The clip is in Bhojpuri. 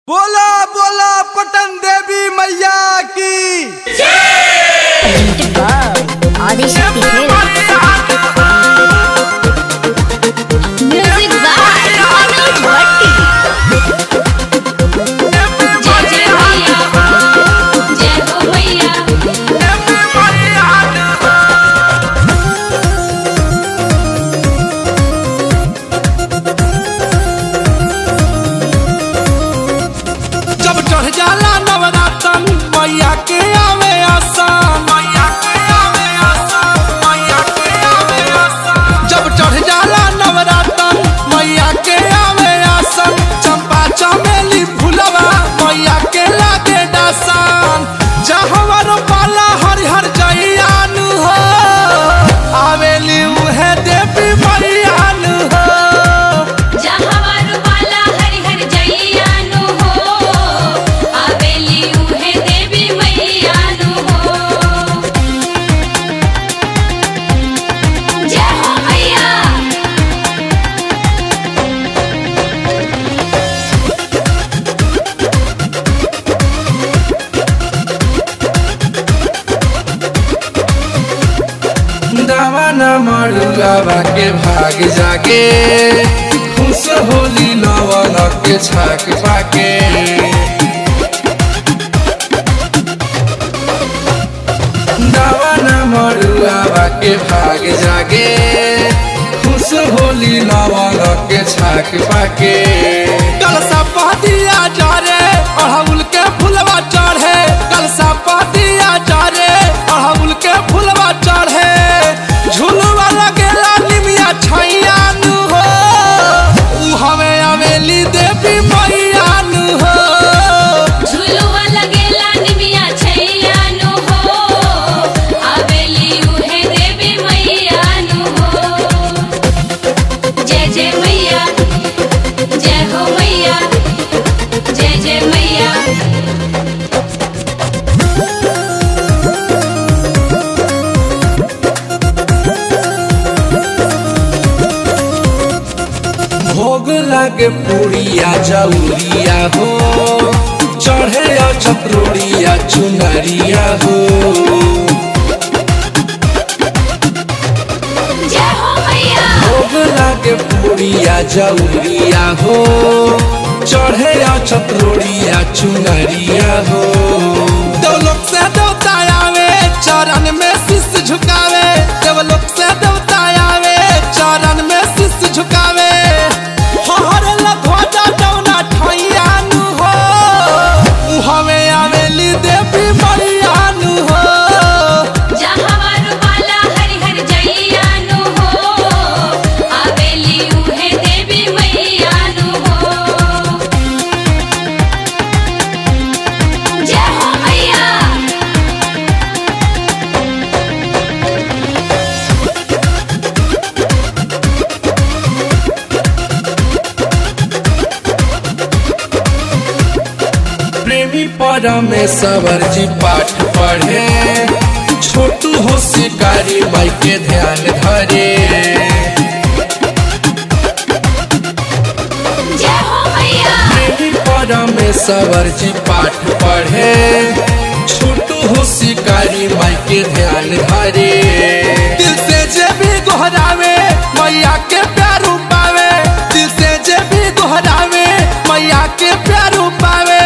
बोला बोला पटन देवी मैया की ఆదిశక్తి మ్యూజిక్ బాయ్ మనోజ్ భట్టి जय जय मैया जय हो मैया जब चढ़ जाला नवरातन मैया के आवे आसान मैया के आवे आसान मैया के आवे आसान जब चढ़ जाला नवरातन मैया के आवे आसान चंपा चमेली फुलवा मैया के लागे दासान जहवर पाला हरिहर जइयान हो आवेली उहे देवी मैयान हो जहावर वाला हरि हर जइयानु हो आवेली उहे देवी मैयानु हो जय हो मैया दावाना मरुआवा के भाग जाके खुश होली लवन के छाक पाके दावाना मरुआवा के भाग जागे खुश होली लवन के छाक पाके कलसा पहतिया जारे अड़हुल के फुलवा चढ़े कलसा पहतिया जारे अड़हुल के फुलवा चढ़े झुलवा लगेला निमिया छैया नु हो उ हमें अवेली देवी मैया नु हो झुलुआ लगेला निमिया छैयानु हो आवेली उहे देवी मैयानु हो जय जय मैया जय हो मैया जय जय मैया भोग लागे पूड़िया जौरिया हो चढ़े छत्रोड़िया चुनरिया हो जय हो मैया भोग लागे पूड़िया जौरिया हो चढ़े छत्रोड़िया चुनरिया हो देवलोक से देवता आवे चरण में शीश झुकावे देवलोक से देवता आवे चरण में शीश झुकावे हर ध्वजा डौना ठैया नु हो उ हमें आवेली देवी मैया नु हो जहावर वाला हरि हर जइयानु हो आवेली उहे देवी मैयानु हो जय हो मैया प्रेमी परमेश्वर जी पाठ पढ़े छोटू हो शिकारी माई के ध्यान धरे जय हो मैया प्रेमी परमेश्वर जी पाठ पढ़े छोटू हो शिकारी माई के ध्यान धरे दिल से जे भी गोहरावे मैया के प्यार पावे दिल से जे भी गोहरावे मैया के प्यार पावे